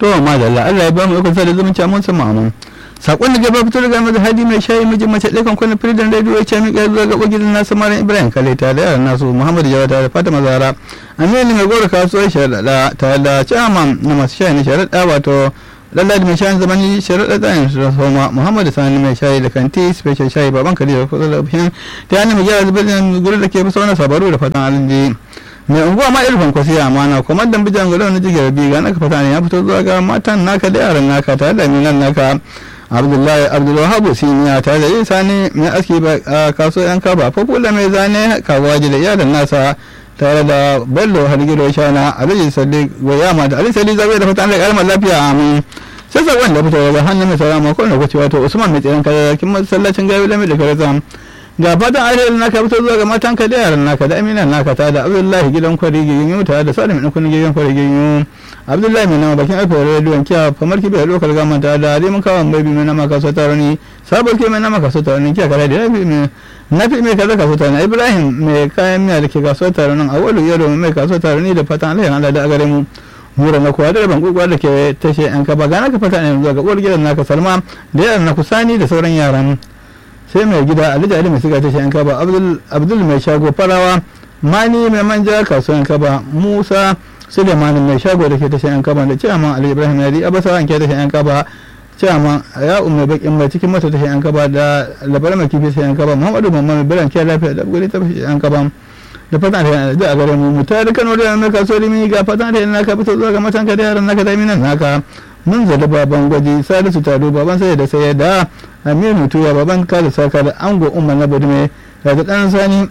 to madalla Allah ya ba mu ikon sada zumunci mun san ma'amun sakon da gaba fito daga maza hadi mai shayi mijin mace ɗaya kan kwanan firidin rediyo ya ce miƙa zuwa ga ɓogidan nasu maran ibrahim kale tare da yaran nasu muhammadu jawa tare da fatima zara aminu mai gora kasuwar sharaɗa tare da chairman na masu shayi na sharaɗa wato lalladi mai shayin zamani sharaɗa tsayin su soma muhammadu sani mai shayi da kanti special shayi baban kare da kusa da biyan ta yana mai gyara zubin gurin da ke fi sauran sabaru da fatan alinji mai unguwa ma irfan kwasi amana kuma dan bijan gudu na jigar biga naka fata ne ya fito zuwa ga matan naka da yaran naka tare da minan naka abdullahi abdulwahabu siniya tare da yin sani mai aski a kasuwar yan kaba fafula mai zane kawaji da iyalan nasa tare da bello hargiro shana alhaji sadiq goyama da alhaji sadiq zabe da fatan da karamar lafiya amin sai sakon da fito daga hannun mai sauran makon da kuce wato usman mai tsirin kayakin masallacin gabi lami da karazam ga fatan alherin naka fito zuwa ga matan ka da yaran naka da aminan naka ta da abdullahi gidan kwari giginyu tare da salim ɗin kunin gidan kwari giginyu abdullahi mai nama bakin alfa rediyon kiya kamar kibi da lokal gama ta da alimin kawan bai mai nama kaso taroni sabon ke mai nama kaso taroni kiya kare da nafi mai nafi mai kaza kaso taroni ibrahim mai kayan miya da ke kaso taronin a wani yaro mai kaso taroni da fatan alherin allah da a gare mu mura na kuwa da ban gurgwa da ke tashe yan kaba gana ka fata ne zuwa ga uwar gidan naka salma da yaran na kusani da sauran yaran sai mai gida alhaji ali mai siga tashe yan kaba abdul mai shago farawa mani mai manja kasuwan kaba musa suleiman mai shago da ke tashe yan kaba da ciyaman ali ibrahim yadi abasa an ke tashe yan kaba ciyaman ya umar bakin mai cikin masa tashe yan kaba da labaran mai kifi tashe yan kaba muhammadu mamman mai biran kiyar lafiya da guri tashe yan kaba da fatan da da a gare mu mu tare kano da mai kaso limi ga fatan da naka fito zuwa ga matan ka da yaran naka da minan naka mun zada baban gwaji salisu taro baban sai da sai da amir mutuwa baban ka da saka da ango umar na badume da dan sani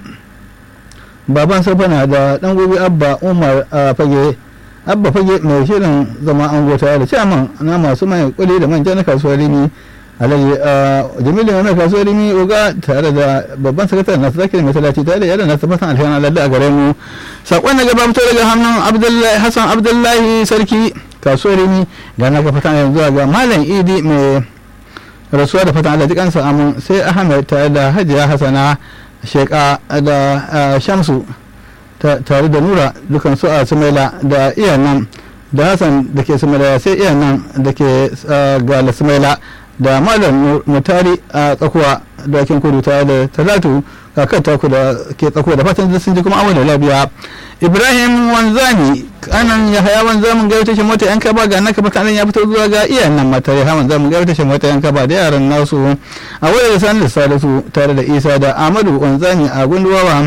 baban safana da dan gobe abba umar a fage abba fage mai shirin zama ango tare da chairman na masu mai kuli da manja na kasuwar limi alhaji jamilu mai kasuwar rimi oga tare da babban sakataren nasu zakir mai talati tare da yadda nasu fatan alhiyar aladda a gare mu sakon na gaba fito daga hannun abdullahi hassan abdullahi sarki kasuwar rimi ga na fatan yanzu ga malam idi mai rasuwa da fatan alhaji kansa amun sai ahmed tare da hajiya hasana sheka da shamsu tare da nura dukan su a sumaila da iyan nan da hassan da ke sumaila sai iyan nan da ke gala sumaila da malam mutari a tsakuwa dakin kudu tare da talatu kakar taku da ke tsakuwa da fatan sun ji kuma awon da labiya ibrahim wanzami kanan ya haya wanzamin gaya tashin mota yan kaba ga naka baka ya fito zuwa ga iyayen nan mata ya hawan zamin gaya tashin mota yan kaba da yaran nasu a wayar sani da salisu tare da isa da amadu wanzami a gunduwawa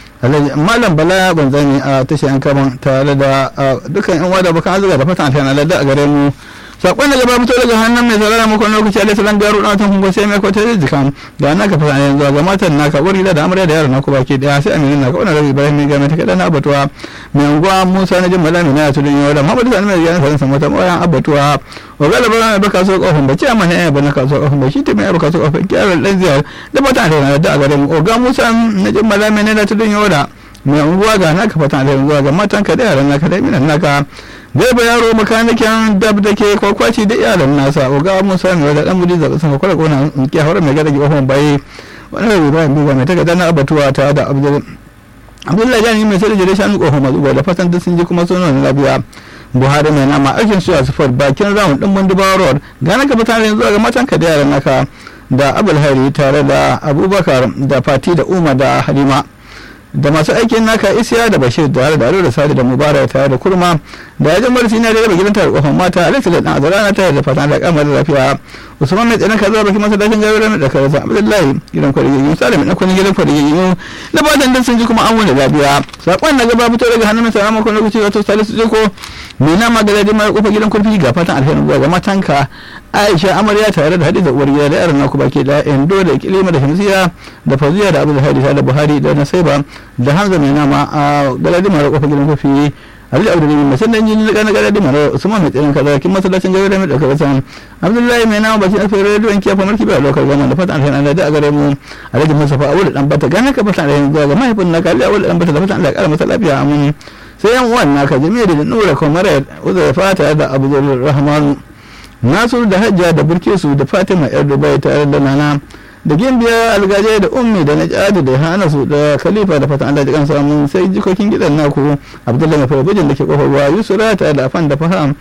malam bala wanzami a tashin yan kaban tare da dukkan yan wada bakan azuga da fatan alhiyar aladda a gare mu sakon da gaba fito daga hannun mai saurara makon lokaci alai salam garu na tun kungo sai mai kwata da jikan da na ka fasa yanzu ga matan naka wuri da amarya da yaran naku baki daya sai aminin naka wannan rabi ibrahim ga mai takada na abatuwa mai unguwa musa na jin malami na tudun yau da muhammadu sani mai gyaran sanin samata mawayan abatuwa wa galaba na baka so kofin bace amma ne ba na kaso kofin ba shi ta mai baka so kofin kyarar dan ziyar da mata da da a garin oga musa na jin malami na tudun yau da mai unguwa ga naka fatan da yanzu ga matan ka da yaran naka da minan naka zai ba yaro makanikin dab da ke kwakwaci da iyalan nasa oga musa mai da dan mudi zaɓi sama kwallo kona ke haura mai gada gihon baye wani rabi bayan biga mai takarda na abatuwa ta da abdullahi jani mai sai da jire shanu kofar mazuwa da fatan duk sun ji kuma sun nuna labiya buhari mai nama aikin su a sufar bakin ramun din bundubawa road gana ka mutane zuwa ga matan ka da yaran naka da abulhari tare da abubakar da fati da umar da halima da masu aikin naka isiya da bashir da da da sadi da mubarak tare da kurma da ya jamar sina da raba gidanta da kofar mata alaihi da dan azara tare da fatan da kamar lafiya usman mai tsanan kaza baki masa dashin gaba da kaza abdullahi gidan kwari yi salim na kun gidan kwari yi da fatan dan sun ji kuma an wani lafiya sakon na gaba fito daga hannun sa makon lokaci wato salisu jiko mai nama ga dadi mai kofar gidan kurfi ga fatan alheri zuwa ga matanka aisha amarya tare da hadiza uwar gida da yaran naku baki da endo da kilima da hamziya da faziya da abdul hadi da buhari da nasaiba da hamza mai nama a galadi mara kofar gidan kurfi Ali Abdul Rahim mai sannan jini daga galadi mara Usman mai tsayin kaza kin masallacin gaba mai daukar san Abdullahi mai nama bakin alfa radio in kiyafa marki ba lokal gama da fatan alheri da a gare mu Alhaji Mustafa Awul dan bata gana ka fatan alheri zuwa ga mahaifin naka Ali Awul dan bata da fatan Allah ya kara masa lafiya amin sai yan uwan naka jami'a da nura kamar uzur fata da Abdul Rahman Nasur da Hajja da Burkesu da Fatima yar Dubai tare da Nana da gimbiya algaje da ummi da najadi da hana su da khalifa da fatan Allah ya kansa mun sai jikokin gidan naku Abdullahi mai farabijin da ke kofar ruwa Yusra tare da afan da faham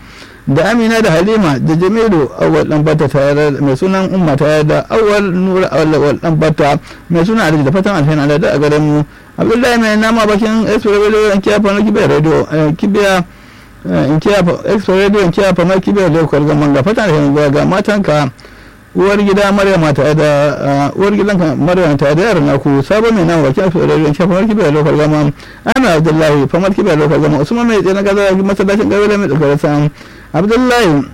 da amina da halima da jamilu awal dan bata tare da mai sunan umma tare da awal nura awal dan bata mai sunan alhaji da fatan alheri da a garin mu abdullahi mai nama bakin express radio in kiya fa kibiya radio kibiya in kiya express radio in kiya fa kibiya da kwalgan manga fatan alheri ga matanka uwar gida maryam ta da uwar gidan maryam ta da yaran naku sabon mai nan wakil su da yanke famar kibiya lokal gama ana abdullahi famar kibiya lokal gama usman mai tsina gaza masallacin gawila mai tsakar san abdullahi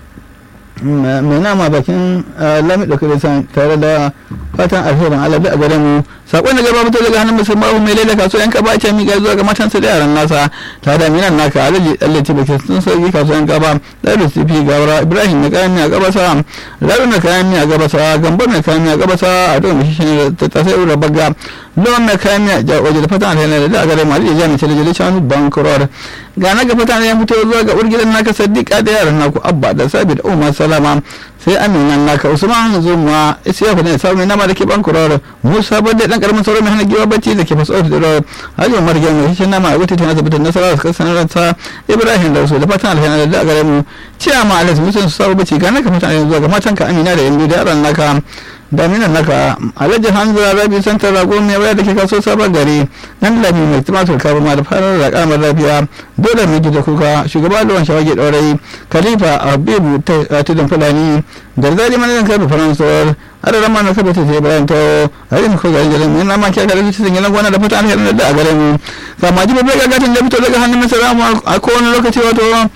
mai nama bakin lami tsakar san tare da fatan alherin alabi a gare mu sakon da gaba fito daga hannun musulman mai laila kaso yan kaba ce miƙa zuwa ga matansa da yaran nasa tare da minan naka alaji allaci baki sun sauki kaso yan kaba da da sifi gawara ibrahim na kayan miya gabasa lalu na kayan miya gabasa gambar na kayan miya gabasa a don mishi shi ta tasai ura bagga lawan na kayan miya ja waje da fatan alheri da a gare mu alaji jami'a ce da jale shanu bankuror ga na ga fatan ya fito zuwa ga urgidan naka sadiqa da yaran naku abba da sabi da umar salama sai aminan naka usman zumuwa isiyaku ne sabu nama da ke bankuror musa bada dan karamin sauran mai hana giwa bacci da ke faso da ro hajji umar gyan mai shi nama a wata tana tabbatar nasara da kasar ransa ibrahim da su da fatan alheri da gare mu ciya ma alas musun su sabu bacci ga naka fatan alheri zuwa ga matan ka amina da yanzu da yaran naka da minan naka alhaji hanzara rabi santar rago mai waya da ke kaso sabon gari nan lami mai tumatur kabu ma da farar da kamar lafiya dole mai gida kuka shugaba lawan shawage ɗaurai khalifa habibu tudun fulani da zari manajan karfe faransawar adadin ma na kafa ta bayan ta harin ko garin garin yana ma kya garin cikin yana gwana da fata an hirar da a garin mu kama ji babbar gagatin da fito daga hannun masara mu a kowane lokaci wato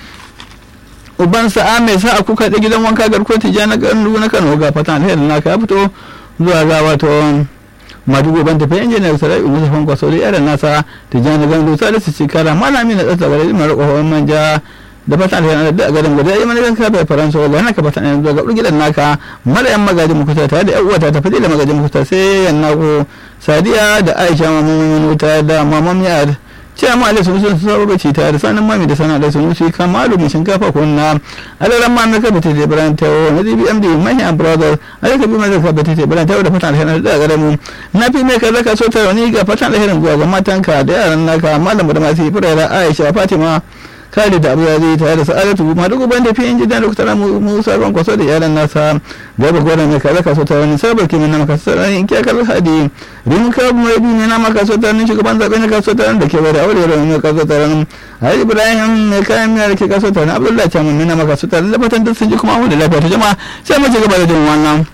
uban sa'a mai sa a kuka da gidan wanka garkuwar tijja na gandu na kano ga fata alherin naka ya fito zuwa ga wato madugo ban tafi injiniyar sarai musa fanko sauri yaran nasa tijja na gandu salisu cikara malami na tsatsa garin mara kohon manja da fata alheri da garin guda yi manajan ka bai faransa wala naka fata ne daga urgidan naka mara yan magajin mukuta tare da yan uwata ta fadi da magajin mukuta sai yan nako sadiya da aisha mamun wuta da maman miyar ce amma alai sun sun sabo bace tare da sanin mami da sana da sun wuce kamalu mai shinkafa kunna alaran ma na kabata da ibrahim tawo na dbmd mahi and brothers alai kabi mai zaka bata da ibrahim tawo da fatan alheri da garin mu na fi mai kaza ka so ta wani ga fatan alherin zuwa ga matanka da yaran naka malam da masu furera aisha fatima kare da abu zai tare da sa'adatu ma duk ban da fi inji da doktora musa ran kwaso da yaran nasa gaba gwaran mai kaza kaso ta wani sabar kimin na maka sarari in kiyakar hadi rin ka mai bi ne na maka so ta wani shugaban zaɓe na kaso ta da ke bada aure da mai kaso ta wani hari ibrahim mai kayan miyar ke kaso ta wani abdullahi caman na maka so ta da fatan duk sun ji kuma mu da lafiya ta jama'a sai mu ci gaba da jin wannan.